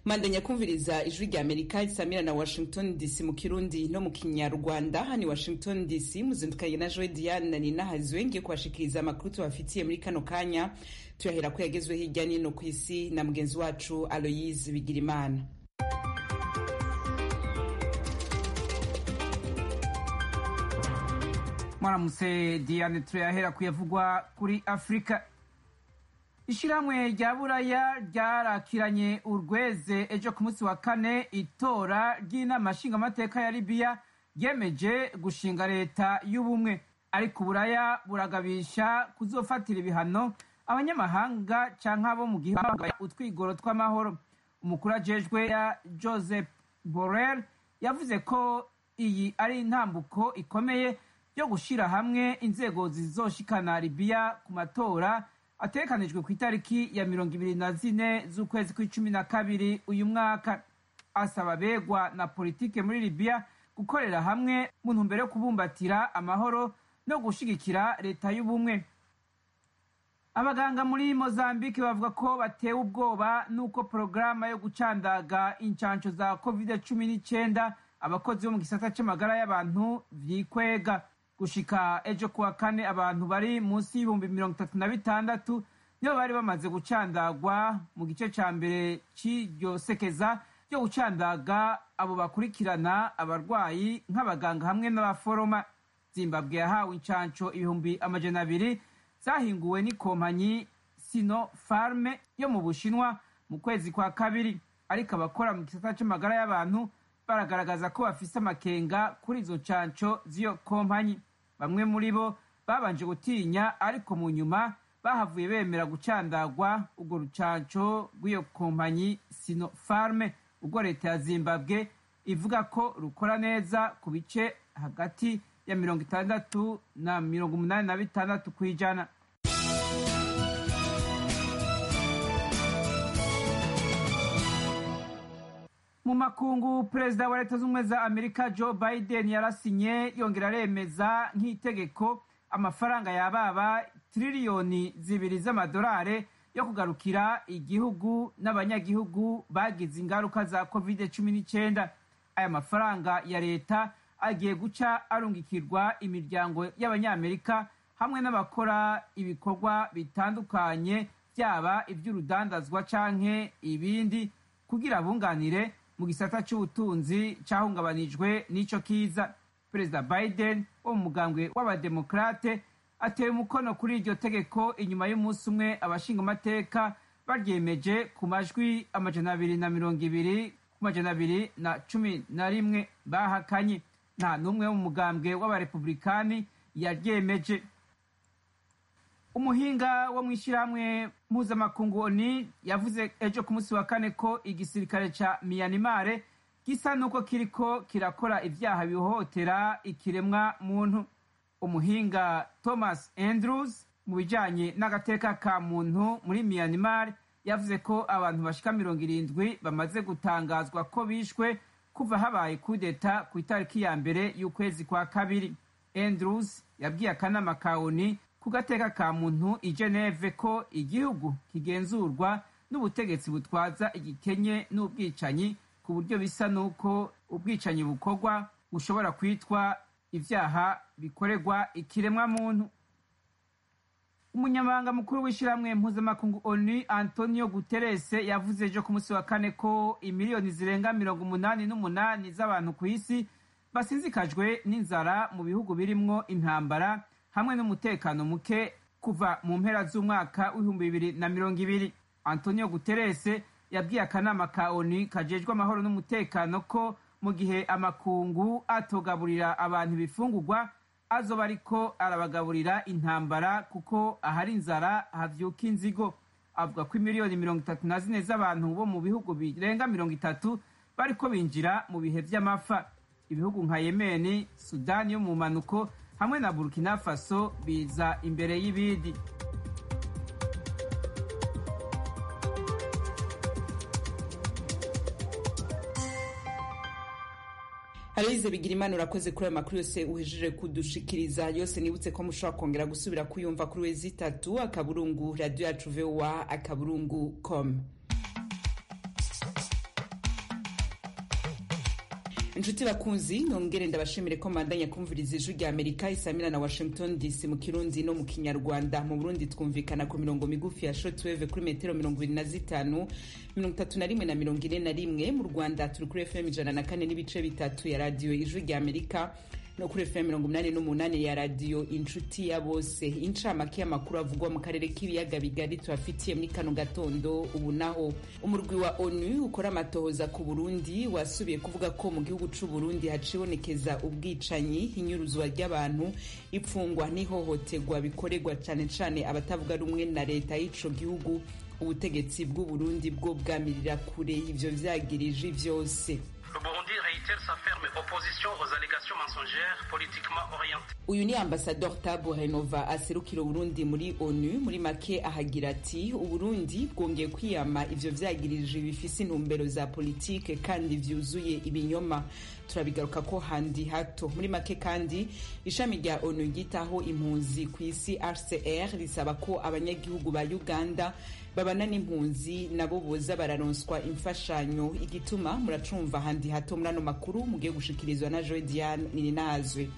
mandanya kumviriza ijwi rya amerika risamira na washington dc mu kirundi no mu kinyarwanda hani washington dc muzindukanye na joe diane na nina hazwe ngiye kubashikiriza amakuru tubafitiye muri kano kanya tuyahera ko yagezwe hirya nino ku isi na mugenzi wacu aloyise bigirimana mwaramutse diane turayahera kuyavugwa kuri afurika ishyirahamwe rya buraya ryarakiranye urweze ejo ku munsi wa kane itora ry'inama nshingamateka ya libiya ryemeje gushinga leta y'ubumwe ariko uburaya buragabisha kuzofatira ibihano abanyamahanga cyangwa abo mu gihugu utwigoro tw'amahoro umukuru ajejwe ya joseph borrell yavuze ko iyi ari intambuko ikomeye yo gushyira hamwe inzego zizoshikana libiya ku matora ategekanijwe ku itariki ya mirongo ibiri na zine z'ukwezi kw'icumi na kabiri uyu mwaka asaba abegwa na politike muri libiya gukorera hamwe mu ntumbero yo kubumbatira amahoro no gushigikira leta y'ubumwe abaganga muri mozambique bavuga ko batewe ubwoba n'uko porogaramu yo gucandaga incansho za covid cumi n'icyenda abakozi bo mu gisata cy'amagara y'abantu vyikwega gushika ejo kuwa kane abantu bari munsi y'ibihumbi mirongo itatu na bitandatu nibo bari bamaze gucandagwa mu gice ca mbere c'iryo sekeza ryo gucandaga abo bakurikirana abarwayi nk'abaganga hamwe n'abaforoma zimbabwe yahawe incanco ibihumbi amajana abiri zahinguwe n'ikompanyi sino farme yo mu bushinwa mu kwezi kwa kabiri ariko abakora mu gisata c'amagara y'abantu baragaragaza ko bafise amakenga kuri izo ncanco z'iyo kompanyi bamwe muri bo babanje gutinya ariko mu nyuma bahavuye bemera gucandagwa urwo rucanco rw'iyo kompanyi sino farme ubwo leta ya zimbabwe ivuga ko rukora neza ku bice hagati ya mirongo itandatu na mirongo umunani na bitandatu ku ijana mu makungu perezida wa leta z'ubumwe za amerika joe biden yarasinye yongera aremeza nk'itegeko amafaranga yababa tiriliyoni zibiri z'amadolari yo kugarukira igihugu n'abanyagihugu bagize ingaruka za covid cumi n'icyenda aya mafaranga ya leta agiye guca arungikirwa imiryango y'abanyamerika hamwe n'abakora ibikorwa bitandukanye byaba iby'urudandazwa canke ibindi kugira bunganire mu gisata cy'ubutunzi cyahungabanijwe n'ico kiza perezida biden wo mu mugambwe w'abademokrate ateye umukono kuri iryo tegeko inyuma y'umunsi umwe abashingamateka baryemeje ku majwi amajana abiri na mirongo ibiri ku majana abiri na cumi na rimwe bahakanye nta n'umwe wo mu mugambwe w'abarepublikani yaryemeje umuhinga wo mu ishyirahamwe mpuzamakungu oni yavuze ejo ku munsi wa kane ko igisirikare ca miyanimare gisa n'uko kiriko kirakora ivyaha bihohotera ikiremwa muntu umuhinga thomas andrews mu bijanye n'agateka ka muntu muri miyanimare yavuze ko abantu bashika mirongo irindwi bamaze gutangazwa ko bishwe kuva habaye kudeta ku itariki ya mbere y'ukwezi kwa kabiri andrews yabwiye akanama ka oni ku gateka ka muntu i geneve ko igihugu kigenzurwa n'ubutegetsi butwaza igikenye n'ubwicanyi ku buryo bisa n'uko ubwicanyi bukorwa bushobora kwitwa ivyaha bikorerwa ikiremwa muntu umunyamabanga mukuru w'ishyirahamwe mpuzamakungu onu antonio guterres yavuze ejo ku munsi wa kane ko imiliyoni zirenga mirongo umunani n'umunani z'abantu ku isi basinzikajwe n'inzara mu bihugu birimwo intambara hamwe n'umutekano muke kuva mu mpera z'umwaka w'ibihumbi bibiri na mirongo ibiri antonio guterres yabwiye akanama ka onu kajejwe amahoro n'umutekano ko mu gihe amakungu atogaburira abantu ibifungurwa azoba ariko arabagaburira intambara kuko ahari inzara havyuka inzigo avuga ko imiliyoni mirongo itatu na zine z'abantu bo mu bihugu birenga mirongo itatu bariko binjira mu bihe vy'amafa ibihugu nka yemeni sudani yo mu manuko hamwe na burkina faso biza imbere y'ibindi aloyize bigira imana urakoze kuri ayo makuru yose uhejeje kudushikiriza yose nibutse ko mushobora kongera gusubira kuyumva kuri wezi itatu akaburungu radiyo yacu vowa akaburungu com inshuti bakunzi nongere ndabashimire ko mandanya kumviriza ijwi rya amerika isamira na washington dc mu kirundi no mu kinyarwanda mu burundi twumvikana ku mirongo migufi ya shortwave kuri metero mirongo ibiri na zitanu mirongo itatu na rimwe na mirongo ine na rimwe mu rwanda turi kuri fm ijana na kane n'ibice bitatu ya radiyo ijwi rya amerika no kuri fm mirongo umunani n'umunani ya radiyo inshuti ya bose incamake y'amakuru avugwa mu karere k'ibiyaga bigari tubafitiye muri kano gatondo ubu naho umurwi wa onu ukora amatohoza ku burundi wasubiye kuvuga ko mu gihugu c'u burundi hacibonekeza ubwicanyi inyuruzwa ry'abantu ipfungwa n'ihohoterwa bikorerwa cane cane abatavuga rumwe na leta y'ico gihugu ubutegetsi bw'u burundi bwo bwamirira kure ivyo vyagirije vyose Le Burundi réitère sa ferme opposition aux allégations mensongères politiquement orientées. uyu ni ambasador tabo renova aserukira uburundi muri onu muri make ahagira ati uburundi bwongeye kwiyama ivyo vyagirije bifise intumbero za politike kandi vyuzuye ibinyoma turabigaruka ko handi hato muri make kandi ishami rya onu ryitaho impunzi ku isi rcr risaba ko abanyagihugu ba uganda babana n'impunzi nabo boza bararonswa imfashanyo igituma muracumva handi hato muri ano makuru mugiye gushikirizwa na joe diane nininazwe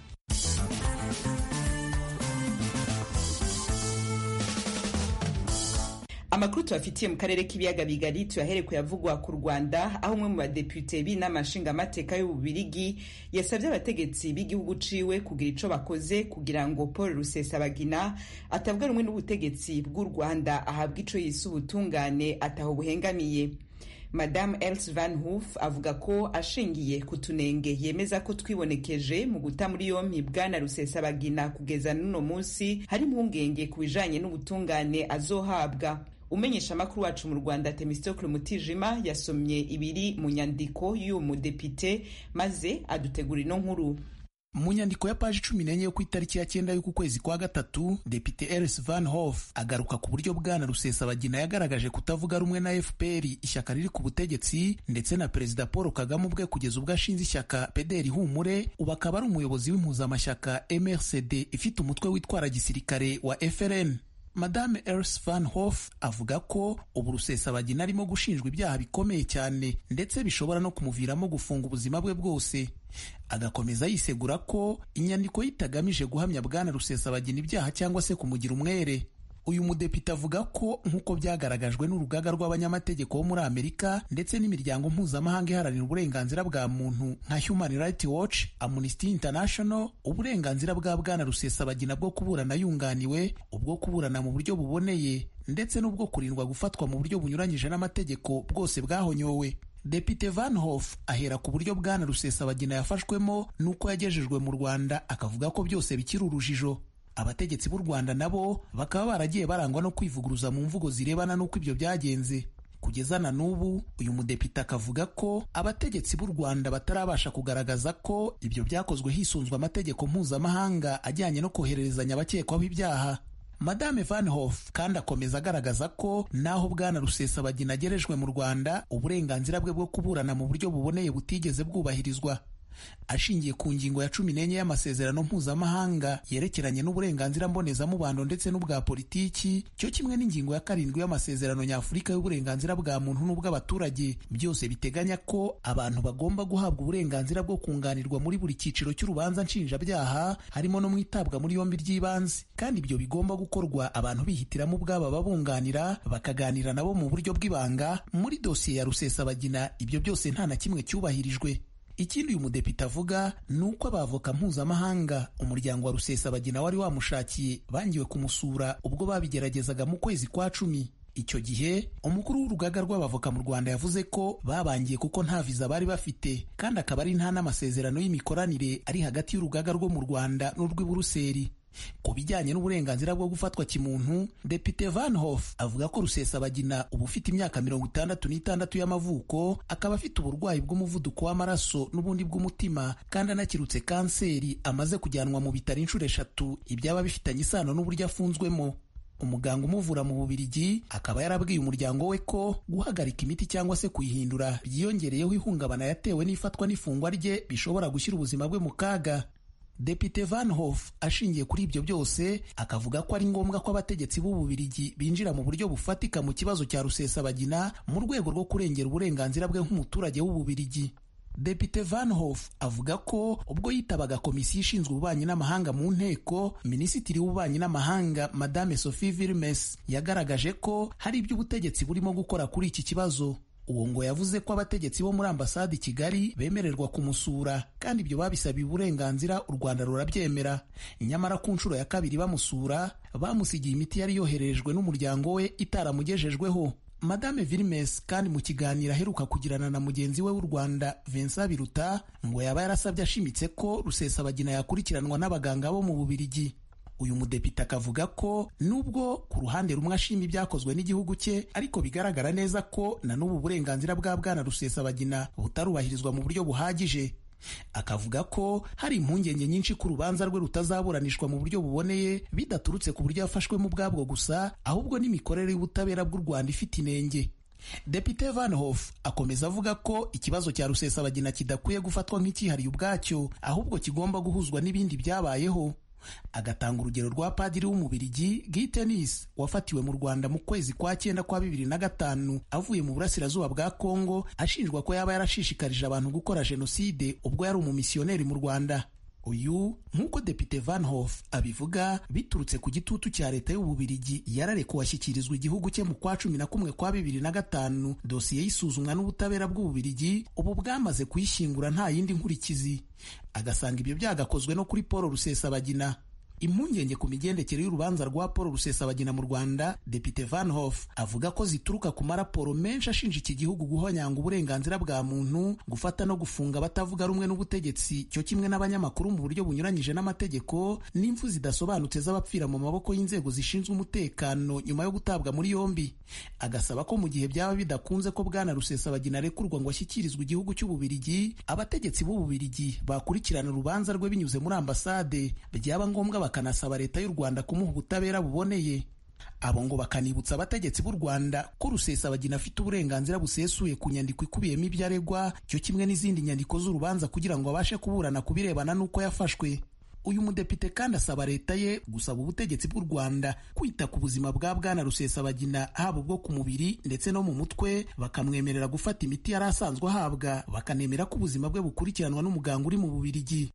amakuru tubafitiye mu karere k'ibiyaga bigari tuyahere kuyavugwa ku rwanda aho umwe mu badepute b'inama nshingamateka y'ububirigi yasabye abategetsi b'igihugu ciwe kugira ico bakoze kugira ngo paul rusesabagina atabwa rumwe n'ubutegetsi bw'u rwanda ahabwa ico yise ubutungane ataho buhengamiye Madame Els Van Hoof avuga ko ashingiye ku tunenge yemeza ko twibonekeje mu guta muri yompi bwana Rusesabagina kugeza n'uno munsi hari impungenge ku bijanye n'ubutungane azohabwa umenyesha amakuru wacu mu rwanda temistokle mutijima yasomye ibiri mu nyandiko y'uwo mudepite maze adutegura ino nkuru mu nyandiko ya paji cumi n'enye yo ku itariki ya cyenda y'uku kwezi kwa gatatu depite eris van hof agaruka ku buryo bwana rusesabagina yagaragaje kutavuga rumwe na fpr ishyaka riri ku butegetsi ndetse na perezida paul kagame ubwe kugeza ubwo ashinze ishyaka pederi humure ubu akaba ari umuyobozi w'impuzamashyaka mrcd ifite umutwe witwara gisirikare wa frn madame ers van hof avuga ko ubu rusesabagina arimo gushinjwa ibyaha bikomeye cyane ndetse bishobora no kumuviramo gufunga ubuzima bwe bwose agakomeza yisegura ko inyandiko ye itagamije guhamya bwana rusesabagina ibyaha cyangwa se kumugira umwere uyu mudepite avuga ko nk'uko byagaragajwe n'urugaga rw'abanyamategeko bo muri amerika ndetse n'imiryango mpuzamahanga iharanira uburenganzira bwa muntu nka human rights watch amnesty international uburenganzira bwa bwana rusesabagina bwo kuburana yunganiwe ubwo kuburana mu buryo buboneye ndetse n'ubwo kurindwa gufatwa mu buryo bunyuranyije n'amategeko bwose bwahonyowe Depite Van Hof ahera ku buryo bwana Rusesabagina yafashwemo n'uko yagejejwe mu Rwanda akavuga ko byose bikiri urujijo abategetsi b'u Rwanda nabo bakaba baragiye barangwa no kwivuguruza mu mvugo zirebana n'uko ibyo byagenze kugeza na n'ubu uyu mudepite akavuga ko abategetsi b'u Rwanda batarabasha kugaragaza ko ibyo byakozwe hisunzwe amategeko mpuzamahanga ajyanye no kohererezanya abakekwaho ibyaha Madame Van Hof kandi akomeza agaragaza ko naho bwana Rusesabagina agerejwe mu Rwanda uburenganzira bwe bwo kuburana mu buryo buboneye butigeze bwubahirizwa ashingiye ku ngingo ya cumi n'enye y'amasezerano mpuzamahanga yerekeranye n'uburenganzira mbonezamubano ndetse n'ubwa politiki cyo kimwe n'ingingo ya karindwi y'amasezerano nyafurika y'uburenganzira bwa muntu n'ubw'abaturage byose biteganya ko abantu bagomba guhabwa uburenganzira bwo kunganirwa muri buri cyiciro cy'urubanza nshinjabyaha harimo no mu itabwa muri yombi ry'ibanze kandi ibyo bigomba gukorwa abantu bihitiramo ubwabo ababunganira bakaganira nabo mu buryo bw'ibanga muri dosiye ya rusesabagina ibyo byose nta na kimwe cyubahirijwe ikindi uyu mudepite avuga ni uko abavoka mpuzamahanga umuryango wa rusesabagina wari wamushakiye bangiwe kumusura ubwo babigeragezaga mu kwezi kwa cumi icyo gihe umukuru w'urugaga rw'abavoka mu rwanda yavuze ko babangiye kuko nta viza bari bafite kandi akaba ari nta n'amasezerano y'imikoranire ari hagati y'urugaga rwo mu rwanda n'urw'i buruseli ku bijyanye n'uburenganzira bwo gufatwa kimuntu depite van hof avuga ko rusesabagina uba ufite imyaka mirongo itandatu n'itandatu y'amavuko akaba afite uburwayi bw'umuvuduko w'amaraso n'ubundi bw'umutima kandi anakirutse kanseri amaze kujyanwa mu bitaro inshuro eshatu ibyaba bifitanye isano n'uburyo afunzwemo umuganga umuvura mu bubirigi akaba yarabwiye umuryango we ko guhagarika imiti cyangwa se kuyihindura byiyongereyeho ihungabana yatewe n'ifatwa n'ifungwa rye bishobora gushyira ubuzima bwe mu kaga Depite Van Hof ashingiye kuri ibyo byose akavuga ko ari ngombwa ko abategetsi b'Ububirigi binjira mu buryo bufatika mu kibazo cya Rusesabagina mu rwego rwo kurengera uburenganzira bwe nk'umuturage w'Ububirigi Depite Van Hof avuga ko ubwo yitabaga komisiyo ishinzwe ububanyi n'amahanga mu nteko minisitiri w'ububanyi n'amahanga madame Sophie Vilmes yagaragaje ko hari ibyo ubutegetsi burimo gukora kuri iki kibazo uwo ngo yavuze ko abategetsi bo muri ambasade i Kigali bemererwa kumusura kandi ibyo babisabiye uburenganzira u Rwanda rurabyemera nyamara ku nshuro ya kabiri bamusura bamusigiye imiti yari yoherejwe n'umuryango we itaramugejejweho Madame Vilmes kandi mu kiganiro aheruka kugirana na mugenzi we w'u Rwanda Vincent Biruta ngo yaba yarasabye ashimitse ko Rusesabagina yakurikiranwa n'abaganga bo mu Bubirigi uyu mudepite akavuga ko nubwo ku ruhande rumwe ashima ibyakozwe n'igihugu cye ariko bigaragara neza ko na n'ubu burenganzira bwa bwana Rusesabagina butarubahirizwa mu buryo buhagije akavuga ko hari impungenge nyinshi ko urubanza rwe rutazaburanishwa mu buryo buboneye bidaturutse ku buryo yafashwemo ubwabwo gusa ahubwo n'imikorere y'ubutabera bw'u Rwanda ifite inenge Depite Van Hof akomeza avuga ko ikibazo cya Rusesabagina kidakwiye gufatwa nk'icyihariye ubwacyo ahubwo kigomba guhuzwa n'ibindi byabayeho agatanga urugero rwa padiri w'umubirigi Guy Tennis wafatiwe mu Rwanda mu kwezi kwa cyenda kwa bibiri na gatanu avuye mu burasirazuba bwa Kongo ashinjwa ko yaba yarashishikarije abantu gukora jenoside ubwo yari umumisiyoneri mu Rwanda uyu nk'uko Depite Van Hof abivuga biturutse ku gitutu cya leta y'ububirigi yararekuwe ashyikirizwa igihugu cye mu kwa cumi na kumwe kwa bibiri na gatanu dosiye y'isuzumwa n'ubutabera bw'ububirigi ubu bwamaze kuyishyingura nta yindi nkurikizi agasanga ibyo byagakozwe no kuri Paul Rusesabagina impungenge ku migendekere y'urubanza rwa Paul Rusesabagina mu Rwanda Depite Van Hof avuga ko zituruka ku maraporo menshi ashinja iki gihugu guhonyanga uburenganzira bwa muntu gufata no gufunga abatavuga rumwe n'ubutegetsi cyo kimwe n'abanyamakuru mu buryo bunyuranyije n'amategeko n'impfu zidasobanutse z'abapfira mu maboko y'inzego zishinzwe umutekano nyuma yo gutabwa muri yombi agasaba ko mu gihe byaba bidakunze ko bwana Rusesabagina arekurwa ngo ashyikirizwe igihugu cy'ububirigi abategetsi b'ububirigi bakurikirana urubanza rwe binyuze muri ambasade byaba ngombwa bakanasaba leta y'u Rwanda kumuha ubutabera buboneye abo ngo bakanibutsa abategetsi b'u Rwanda ko Rusesabagina afite uburenganzira busesuye ku nyandiko ikubiyemo ibyo aregwa cyo kimwe n'izindi nyandiko z'urubanza kugira ngo abashe kuburana ku birebana n'uko yafashwe uyu mudepite kandi asaba leta ye gusaba ubutegetsi bw'u Rwanda kwita ku buzima bwa bwana Rusesabagina haba ubwo ku mubiri ndetse no mu mutwe bakamwemerera gufata imiti yari asanzwe ahabwa bakanemera ko ubuzima bwe bukurikiranwa n'umuganga uri mu Bubirigi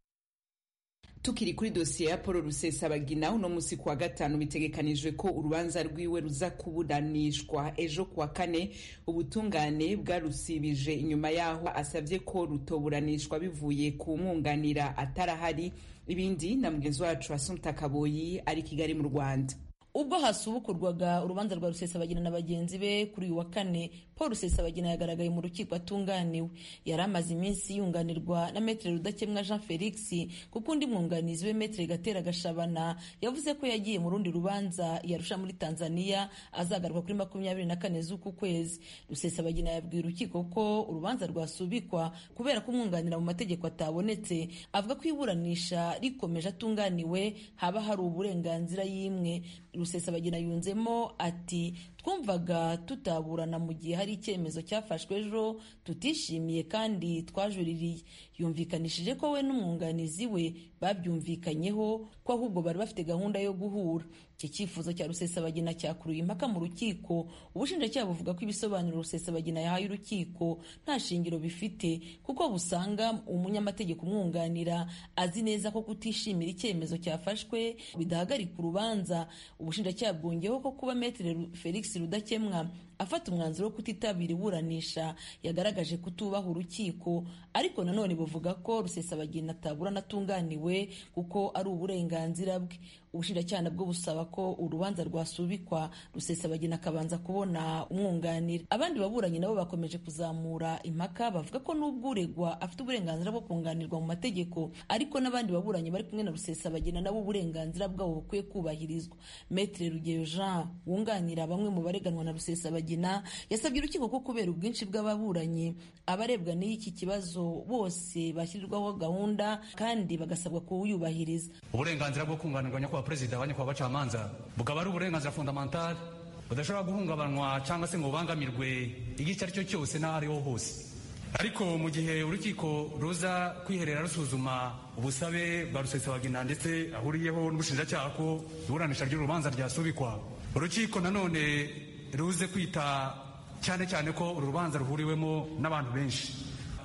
tukiri kuri dosiye ya paul rusesabagina uno munsi kuwa gatanu bitegekanijwe ko urubanza rwiwe ruza kuburanishwa ejo kuwa kane ubutungane bwarusibije inyuma yaho asabye ko rutoburanishwa bivuye ku mwunganira atarahari ibindi na mugenzi wacu asumta kaboyi ari kigali mu rwanda ubwo hasubukurwaga urubanza rwa rusesabagina na bagenzi be kuri uyu wa kane paul rusesabagina yagaragaye mu rukiko atunganiwe yari amaze iminsi yunganirwa na metere rudakemwa jean felix kuko undi mwunganizi we metere gatera gashabana yavuze ko yagiye mu rundi rubanza yarusha muri tanzania azagaruka kuri makumyabiri na kane z'uku kwezi rusesabagina yabwiye urukiko ko urubanza rwasubikwa kubera ko umwunganira mu mategeko atabonetse avuga ko iburanisha rikomeje atunganiwe haba hari uburenganzira y'imwe rusesabagina yunzemo ati twumvaga tutaburana mu gihe hari icyemezo cyafashwe ejo tutishimiye kandi twajuririye yumvikanishije ko we n'umwunganizi we babyumvikanyeho ko ahubwo bari bafite gahunda yo guhura iki cyifuzo cya rusesabagina cyakuruye impaka mu rukiko ubushinjacyaha buvuga ko ibisobanuro rusesabagina yahaye urukiko nta shingiro bifite kuko busanga umunyamategeko umwunganira azi neza ko kutishimira icyemezo cyafashwe bidahagarika urubanza ubushinjacyaha bwongeyeho ko kuba metere felix rudakemwa afata umwanzuro wo kutitabira iburanisha yagaragaje kutubaha urukiko ariko nanone buvuga ko rusesabagina ataburana atunganiwe kuko ari uburenganzira bwe ubushinjacyaha nabwo busaba ko urubanza rwasubikwa rusesabagina akabanza kubona umwunganira abandi baburanyi nabo bakomeje kuzamura impaka bavuga ko n'ubwo uregwa afite uburenganzira bwo kunganirwa mu mategeko ariko n'abandi baburanyi bari kumwe na rusesabagina nabo uburenganzira bwabo bukwiye kubahirizwa metre rugeyo jean wunganira bamwe mu bareganwa na rusesabagina yasabye urukiko ko kubera ubwinshi bw'ababuranyi abarebwa n'iki kibazo bose bashyirirwaho gahunda kandi bagasabwa kuwuyubahiriza uburenganzira bwo kunganirwa nyakubahwa perezida wa nyakubahwa bacamanza bukaba ari uburenganzira fundamentale budashobora guhungabanywa cyangwa se ngo bubangamirwe igihe icyo ari cyo cyose n'aho ariho hose ariko mu gihe urukiko ruza kwiherera rusuzuma ubusabe bwa rusesabagina ndetse ahuriyeho n'ubushinjacyaha ko iburanisha ry'urubanza ryasubikwa urukiko nanone ruze kwita cyane cyane ko uru rubanza ruhuriwemo n'abantu benshi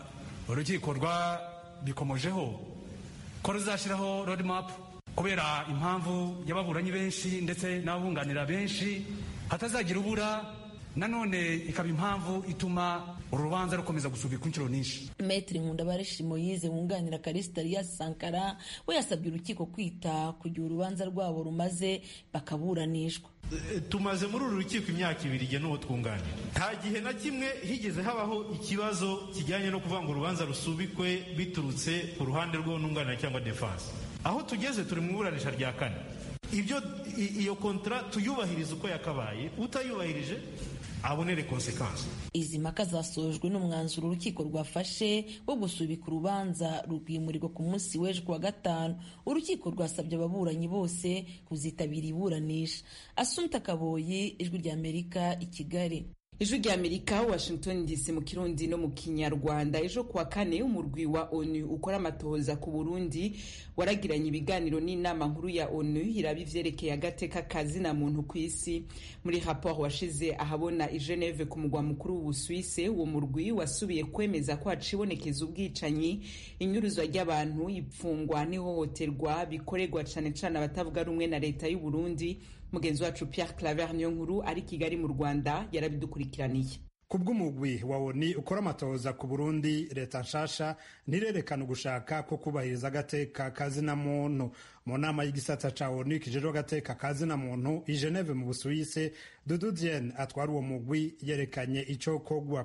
urukiko rwabikomojeho ko ruzashyiraho roadmap kubera impamvu y'ababuranyi benshi ndetse n'ababunganira benshi hatazagira ubura nanone ikaba impamvu ituma uru rubanza rukomeza gusubikwa inshuro nyinshi Maître Nkundabareshi Moyize wunganira Kalista Elias Sankara we yasabye urukiko kwita ku gihe urubanza rwabo rumaze bakaburanishwa tumaze muri uru rukiko imyaka ibiri igihe n'uwo twunganira nta gihe na kimwe higeze habaho ikibazo kijyanye no kuvuga ngo urubanza rusubikwe biturutse ku ruhande rw'ununganira cyangwa defanse aho tugeze turi mu iburanisha rya kane ibyo iyo kontara tuyubahiriza uko yakabaye utayubahirije abonere konsekansi izi mpaka zasojwe n'umwanzuro urukiko rwafashe wo gusubika urubanza rwimurirwa ku munsi w'ejo kuwa gatanu urukiko rwasabye ababuranyi bose kuzitabira iburanisha asumta kaboyi ijwi ry'amerika i kigali ijwi rya amerika washington dc mu kirundi no mu kinyarwanda ejo kuwa kane umurwi wa onu ukora amatohoza ku burundi waragiranye ibiganiro n'inama nkuru ya onu iraba ivyerekeye agateka kazina muntu ku isi muri rapport washize ahabona i geneve ku mugwa mukuru w'ubusuwise uwo murwi wasubiye kwemeza ko hacibonekeza ubwicanyi inyuruzwa ry'abantu ipfungwa n'ihohoterwa bikorerwa cane cane abatavuga rumwe na leta y'u burundi mugenzi wacu Pierre Claver niyo nkuru ari Kigali mu Rwanda yarabidukurikiraniye kubw'umugwi wa ONU ukora amatohoza ku Burundi leta nshasha ntirerekana ugushaka ko kubahiriza agateka kazina muntu mu nama y'igisata ca ONU kijejwe agateka kazina muntu i Geneve mu Busuwise Dudu Diene atwara uwo mugwi yerekanye ico kogwa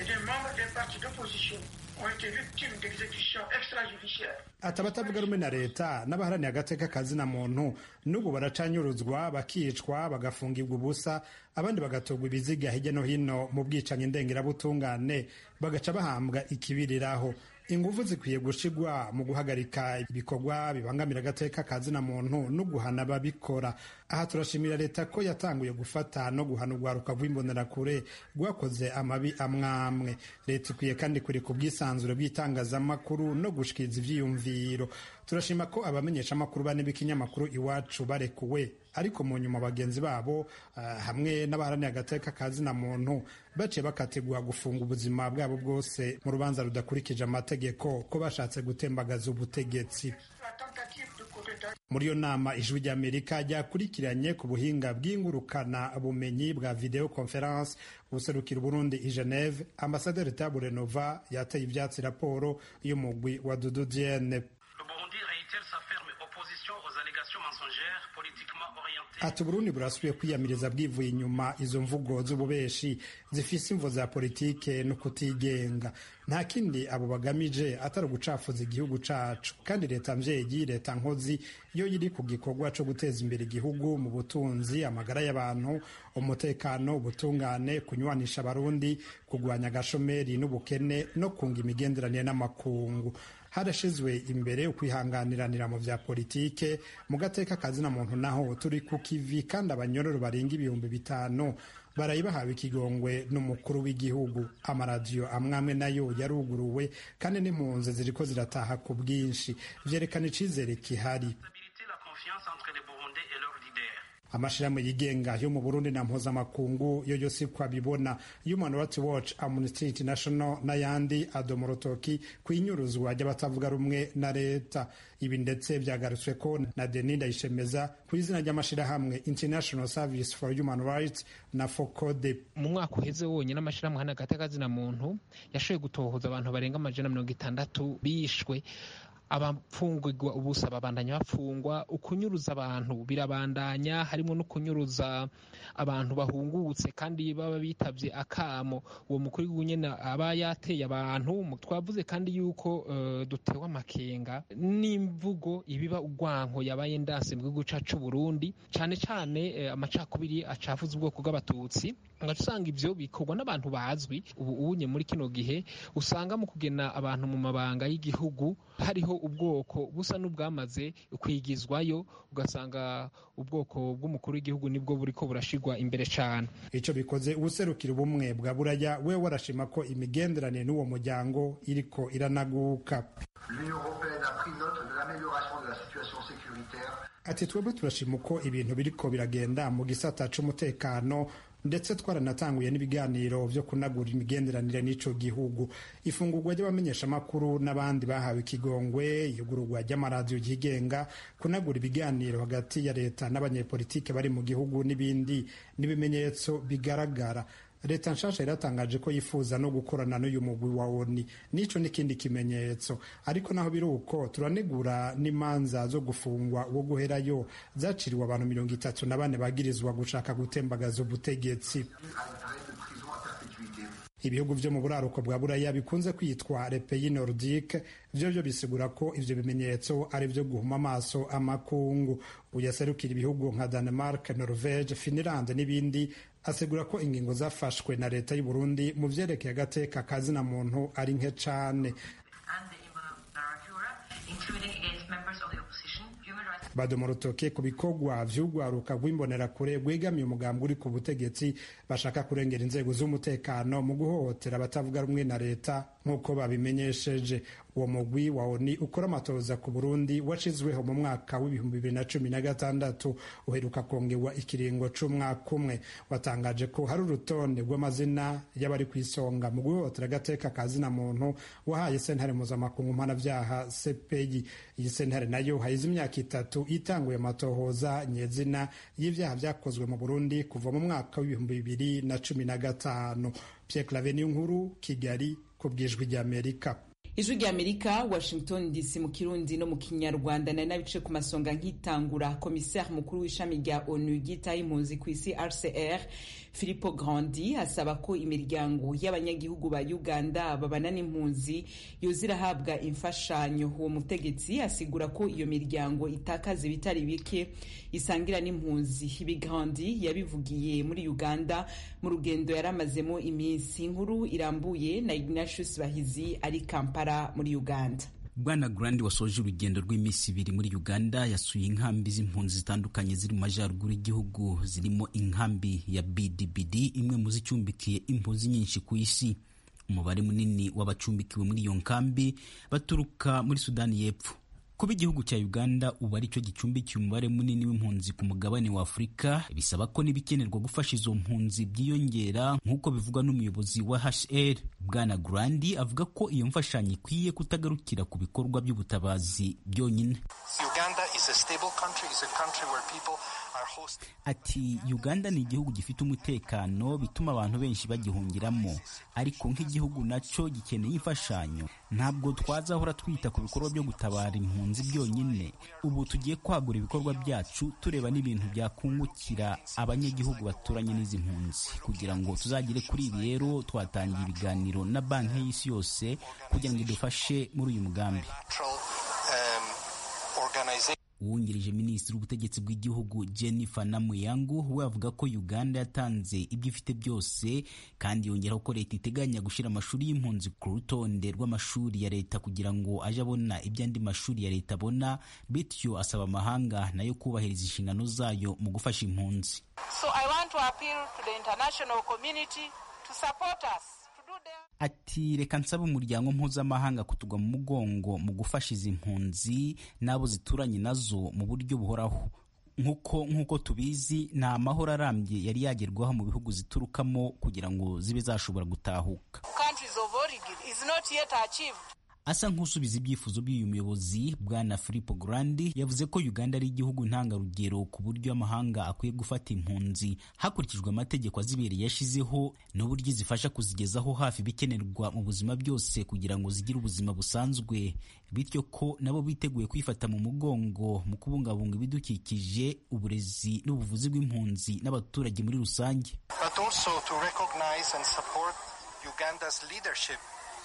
ati abatavuga rumwe na leta n'abaharaniye agateka kazina muntu n'ubu baracanyuruzwa bakicwa bagafungirwa ubusa abandi bagatogwa ibiziga hirya no hino mu bwicanyi ndengerabutungane bagaca bahambwa ikibiriraho ingufu zikwiye gushigwa mu guhagarika ibikorwa bibangamira agateka kazina muntu no guhana ababikora aha turashimira leta ko yatanguye gufata no guhana urwaruka rw'imbonerakure rwakoze amabi amwamwe leta ikwiye kandi kureka ubwisanzure bw'itangazamakuru no gushikiriza ivyiyumviro turashima ko abamenyesha amakuru bane b'ikinyamakuru iwacu barekuwe ariko mu nyuma bagenzi babo uh, hamwe n'abaharaniye agateka kazina muntu baciye bakategura gufunga ubuzima bwabo bwose mu rubanza rudakurikije amategeko ko bashatse gutembagaza ubutegetsi muri iyo nama ijwi ry'amerika ryakurikiranye ku buhinga bw'ingurukana bumenyi bwa video conference ubuserukira burundi i geneve ambasaderi tabure nova yateye ivyatsi raporo y'umugwi wa dudu diene ati uburundi burasubiye kwiyamiriza bwivuye inyuma izo mvugo z'ububeshi zifise imvo za politike no kutigenga nta kindi abo bagamije atari ugucafuza igihugu cacu kandi leta mvyeyi leta nkozi yo iri ku gikorwa co guteza imbere igihugu mu butunzi amagara y'abantu umutekano ubutungane kunywanisha abarundi kugwanya agashomeri n'ubukene no kunga imigenderanire n'amakungu harashizwe imbere ukwihanganiranira mu vya politike mu gateka kazina muntu naho turi ku kivi kandi abanyororo barenga ibihumbi bitanu baraye bahawe ikigongwe n'umukuru w'igihugu amaradiyo amwamwe nayo yaruguruwe kandi n'impunzi ziriko zirataha ku bwinshi vyerekana icizere kihari amashirahamwe yigenga yo mu burundi na mpuzamakungu yo yose ko abibona human rights watch amnesty international n'ayandi adoma urutoki ku inyuruzwa ry'abatavuga rumwe na leta ibi ndetse byagarutswe ko na denis ndayishemeza ku izina ry'amashirahamwe international service for human rights na focode mu mwaka uheze wonyine amashirahamwe hano agateka muntu yashoboye gutohoza abantu barenga amajana mirongo itandatu bishwe abafungirwa ubusa babandanya bafungwa ukunyuruza abantu birabandanya harimo no kunyuruza abantu bahungutse kandi baba bitavye akamo uwo mukuru w'igihugu nyene aba yateye abantu twavuze kandi yuko uh, dutewe amakenga n'imvugo ibiba urwanko yabaye ndanse mu gihugu cacu Burundi cane cane uh, amacakubiri acafuza ubwoko bw'abatutsi ngaca usanga ivyo bikorwa n'abantu bazwi ubu unye muri kino gihe usanga mu kugena abantu mu mabanga y'igihugu hariho ubwoko busa n'ubwamaze kwigizwayo ugasanga ubwoko bw'umukuru w'igihugu nibwo buriko burashirwa imbere cane ico bikoze ubuserukira ubumwe bwa buraya we warashima ko imigenderanire n'uwo muryango iriko iranaguka ati twebwe turashima uko ibintu biriko biragenda mu gisata c'umutekano ndetse twaranatanguye n'ibiganiro vyo kunagura imigenderanire n'ico gihugu ifungurwa ry'abamenyeshamakuru n'abandi bahawe ikigongwe iyugururwa ry'amaradiyo yigenga kunagura ibiganiro hagati ya leta n'abanyepolitike bari mu gihugu n'ibindi n'ibimenyetso bigaragara leta nshasha iratangaje ko yifuza no gukorana n'uyu mugwi wa oni n'ico n'ikindi kimenyetso ariko naho biri uko turanegura n'imanza zo gufungwa wo guherayo zaciriwe abantu mirongo itatu na bane bagirizwa gushaka gutembagaza ubutegetsi ibihugu vyo mu buraruko bwa buraya bikunze kwitwa repeyi nordique vyo vyo bisigura ko ivyo bimenyetso ari vyo guhuma amaso amakungu uyaserukira ibihugu nka danemark norvege finland n'ibindi asigura ko ingingo zafashwe na leta y'u Burundi mu vyerekeye agateka kazina muntu ari nke cane badoma urutoke ku bikorwa vy'urwaruka rw'imbonerakure rwegamiye umugambi uri ku butegetsi bashaka kurengera inzego z'umutekano mu guhohotera abatavuga rumwe na leta nk'uko babimenyesheje uwo mugwi wa oni ukora amatoza ku burundi washizweho mu mwaka w'ibihumbi bibiri na cumi na gatandatu uheruka kongerwa ikiringo c'umwaka umwe watangaje ko hari urutonde rw'amazina y'abari ku isonga mu guhohotera agateka ka zina muntu wahaye sentare mpuzamakungu mpanavyaha cpi iyi sentare nayo hayize imyaka itatu itanguye amatohoza nyezina y'ivyaha vyakozwe mu burundi kuva mu mwaka w'ibihumbi bibiri na cumi na gatanu pierre clave nkuru kigali ku bwijwi ry'amerika ijwi rya amerika washington dc mu kirundi no mu kinyarwanda nari nabice ku masonga nk'itangura komiseri mukuru w'ishami rya onu ryitaho impunzi ku isi rcr filipo grandi asaba ko imiryango y'abanyagihugu ba uganda babana n'impunzi yoza irahabwa imfashanyo uwo mutegetsi asigura ko iyo miryango itakaza ibitari bike isangira n'impunzi ibi grandi yabivugiye muri uganda mu rugendo yari amazemo iminsi inkuru irambuye na ignatius bahizi ari kampala muri uganda bwana grandi wasoje urugendo rw'iminsi ibiri muri uganda yasuye inkambi z'impunzi zitandukanye ziri mu majyaruguru y'igihugu zirimo inkambi ya bdbd imwe mu zicumbikiye impunzi nyinshi ku isi umubare munini w'abacumbikiwe muri iyo nkambi baturuka muri sudani y'epfo kuba igihugu cya uganda ubu ari cyo gicumbikiye umubare munini w'impunzi ku mugabane wa afurika bisaba ko n'ibikenerwa gufasha izo mpunzi byiyongera nk'uko bivugwa n'umuyobozi wa hr bwana grandi avuga ko iyo mfashanyo ikwiye kutagarukira ku bikorwa by'ubutabazi byonyine ati uganda ni igihugu gifite umutekano bituma abantu benshi bagihungiramo ariko nk'igihugu nacyo gikeneye imfashanyo ntabwo twazahora twita ku bikorwa byo gutabara impunzi byonyine ubu tugiye kwagura ibikorwa byacu tureba n'ibintu byakungukira abanyagihugu baturanye n'izi mpunzi kugira ngo tuzagere kuri ibi rero twatangiye ibiganiro na banki y'isi yose kugira ngo idufashe muri uyu mugambi uwungirije minisitiri w'ubutegetsi bw'igihugu jennifer namuyangu we avuga ko uganda yatanze ibyo ifite byose kandi yongeraho ko leta iteganya gushyira amashuri y'impunzi ku rutonde rw'amashuri ya leta kugira ngo aje abona ibyo andi mashuri ya leta abona bityo asaba amahanga nayo kubahiriza inshingano zayo mu gufasha impunzi so I want to appeal to the international community to support us ati reka nsaba umuryango mpuzamahanga kutugwa mu mugongo mu gufasha izi mpunzi n'abo zituranye nazo mu buryo buhoraho nk'uko nk'uko tubizi nta mahoro arambye yari yagerwaho mu bihugu ziturukamo kugira ngo zibe zashobora gutahuka asa nk'usubiza ibyifuzo by'uyu muyobozi bwana Filippo Grandi yavuze ko Uganda ari igihugu ntangarugero ku buryo amahanga akwiye gufata impunzi hakurikijwe amategeko azibereye yashizeho n'uburyo zifasha kuzigezaho hafi ibikenerwa mu buzima byose kugira ngo zigire ubuzima busanzwe bityo ko nabo biteguye kwifata mu mugongo mu kubungabunga ibidukikije uburezi n'ubuvuzi bw'impunzi n'abaturage muri rusange but also to recognize and support Uganda's leadership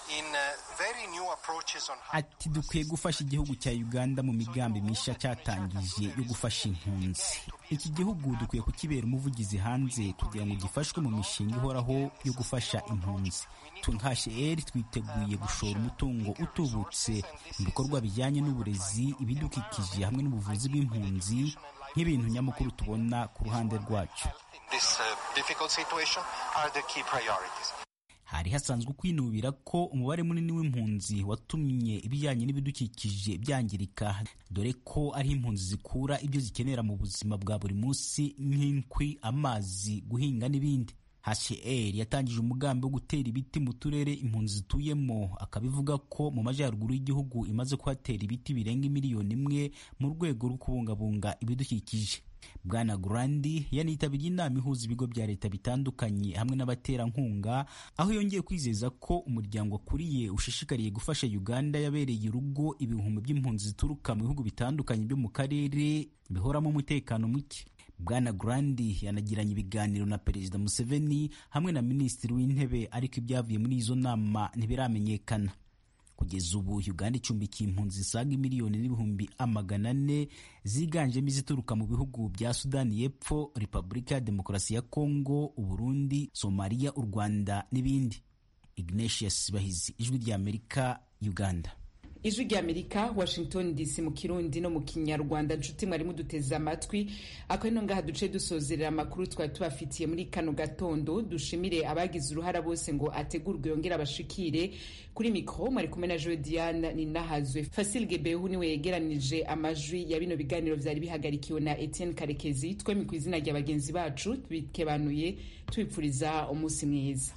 ati dukwiye gufasha igihugu cya uganda mu migambi mishya cyatangije yo gufasha impunzi iki gihugu dukwiye kukibera umuvugizi hanze kugira ngo gifashwe mu mishinga ihoraho yo gufasha impunzi nka hr twiteguye gushora umutungo utubutse mu bikorwa bijyanye n'uburezi ibidukikije hamwe n'ubuvuzi bw'impunzi nk'ibintu nyamukuru tubona ku ruhande rwacu hari hasanzwe kwinubira ko umubare munini w'impunzi watumye ibijyanye n'ibidukikije byangirika dore ko ari impunzi zikura ibyo zikenera mu buzima bwa buri munsi nk'inkwi amazi guhinga n'ibindi HCR yatangije umugambi wo gutera ibiti mu turere impunzi zituyemo akabivuga ko mu majyaruguru y'igihugu imaze kuhatera ibiti birenga miliyoni imwe mu rwego rwo kubungabunga ibidukikije bwana Grandi yanitabiriye inama ihuza ibigo bya leta bitandukanye hamwe n'abaterankunga aho yongeye kwizeza ko umuryango akuriye ushishikariye gufasha Uganda yabereye urugo ibihumbi by'impunzi zituruka mu bihugu bitandukanye byo mu karere bihoramo umutekano muke bwana Grandi yanagiranye ibiganiro na perezida Museveni hamwe na minisitiri w'intebe ariko ibyavuye muri izo nama ntibiramenyekana kugeza ubu uganda icumbikiye impunzi zisaga miliyoni n'ibihumbi amagana ane ziganjemo izituruka mu bihugu bya sudani y'epfo repubulika ya demokarasi ya kongo uburundi somaliya u rwanda n'ibindi ignatius bahizi ijwi ry'amerika uganda ijwi ry'amerika washington dc mu kirundi no mu kinyarwanda nshuti mwari muduteze amatwi ako ino ngaha duce dusozerera amakuru twari tubafitiye muri kano gatondo dushimire abagize uruhara bose ngo ategurwe yongere abashikire kuri mikoro mwari kumwe na joe diane ninahazwe fasil gebehu niwe yegeranije amajwi ya bino biganiro vyari bihagarikiwe na etienne karekezi twemi ku izina rya bagenzi bacu bikebanuye tubipfuriza umunsi mwiza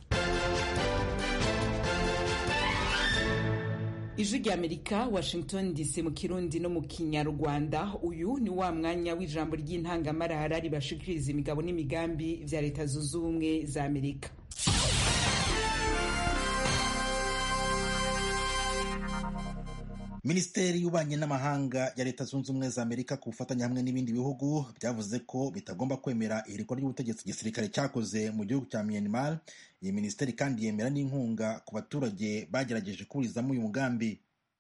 ijwi ry'amerika washington dc mu kirundi no mu kinyarwanda uyu ni wa mwanya w'ijambo ry'intangamarara ribashikiriza imigabo n'imigambi vya leta zunze ubumwe za amerika minisiteri y'ububanyi n'amahanga ya leta zunze ubumwe za amerika ku bufatanye hamwe n'ibindi bihugu byavuze ko bitagomba kwemera ihirikwa ry'ubutegetsi igisirikare cyakoze mu gihugu cya myanmar iyi minisiteri kandi yemera n'inkunga ku baturage bagerageje kuburizamo uyu mugambi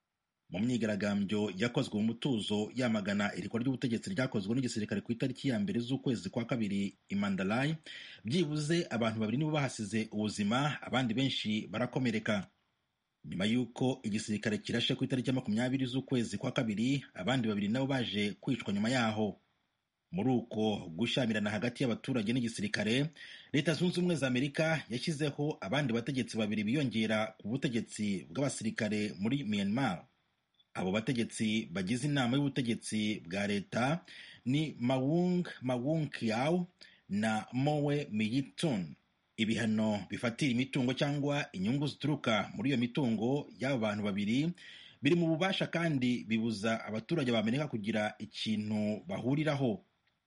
mu myigaragambyo yakozwe mu mutuzo yamagana irikwa ry'ubutegetsi ryakozwe n'igisirikare ku itariki ya mbere z'ukwezi kwa kabiri i mandalay byibuze abantu babiri nibo bahasize ubuzima abandi benshi barakomereka nyuma y'uko igisirikare kirashe ku itariki ya makumyabiri z'ukwezi kwa kabiri abandi babiri nabo baje kwicwa nyuma yaho muri uko gushyamirana hagati y'abaturage n'igisirikare leta zunze ubumwe za amerika yashyizeho abandi bategetsi babiri biyongera ku butegetsi bw'abasirikare muri myanmar abo bategetsi bagize inama y'ubutegetsi bwa leta ni mawung mawung kiaw na mowe miyitun ibihano bifatira imitungo cyangwa inyungu zituruka muri iyo mitungo y'aba bantu babiri biri mu bubasha kandi bibuza abaturage ba amerika kugira ikintu bahuriraho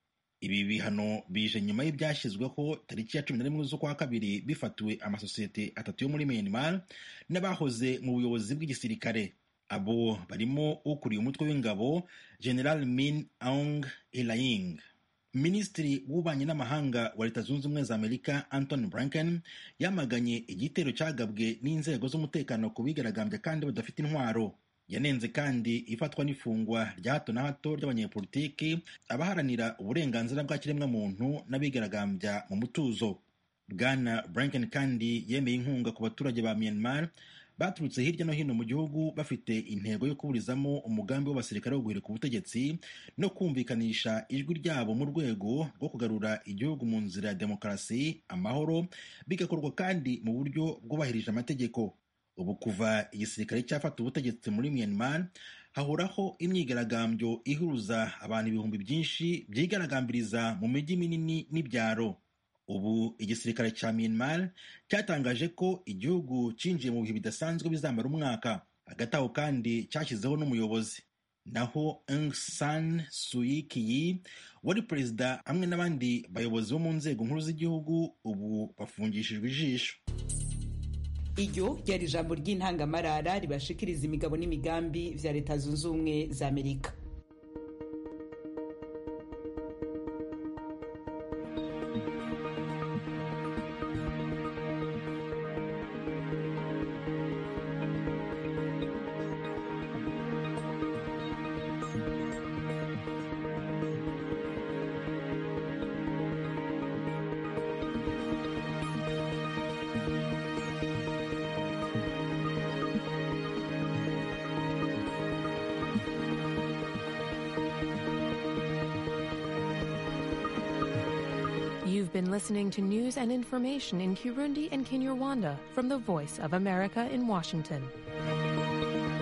ibi bihano bije nyuma y'ibyashyizweho tariki ya cumi na rimwe z'ukwa kabiri bifatiwe amasosiyete atatu yo muri myanmar n'abahoze mu buyobozi bw'igisirikare abo barimo ukuriye umutwe w'ingabo general min aung hlaing minisitiri w'ububanyi n'amahanga wa leta zunze ubumwe za amerika anthony blinken yamaganye igitero cyagabwe n'inzego z'umutekano ku bigaragambya kandi badafite intwaro yanenze kandi ifatwa n'ifungwa rya hato na hato ry'abanyepolitiki abaharanira uburenganzira bwa kiremwamuntu n'abigaragambya mu mutuzo bwana blinken kandi yemeye inkunga ku baturage ba myanmar baturutse hirya no hino mu gihugu bafite intego yo kuburizamo umugambi w'abasirikare wo guhirika ubutegetsi no kumvikanisha ijwi ryabo mu rwego rwo kugarura igihugu mu nzira ya demokarasi amahoro bigakorwa kandi mu buryo bwubahirije amategeko ubu kuva igisirikare cyafata ubutegetsi muri myanmar hahoraho imyigaragambyo ihuruza abantu ibihumbi byinshi byigaragambiriza mu mijyi minini n'ibyaro ubu igisirikare cya myanmar cyatangaje ko igihugu cyinjiye mu bihe bidasanzwe bizamara umwaka hagati aho kandi cyashyizeho n'umuyobozi naho Aung San Suu Kyi wari perezida hamwe n'abandi bayobozi bo mu nzego nkuru z'igihugu ubu bafungishijwe ijisho iryo ryari ijambo ry'intangamarara ribashikiriza imigabo n'imigambi vya leta zunze ubumwe za amerika You've been listening to news and information in Kirundi and Kinyarwanda from the Voice of America in Washington.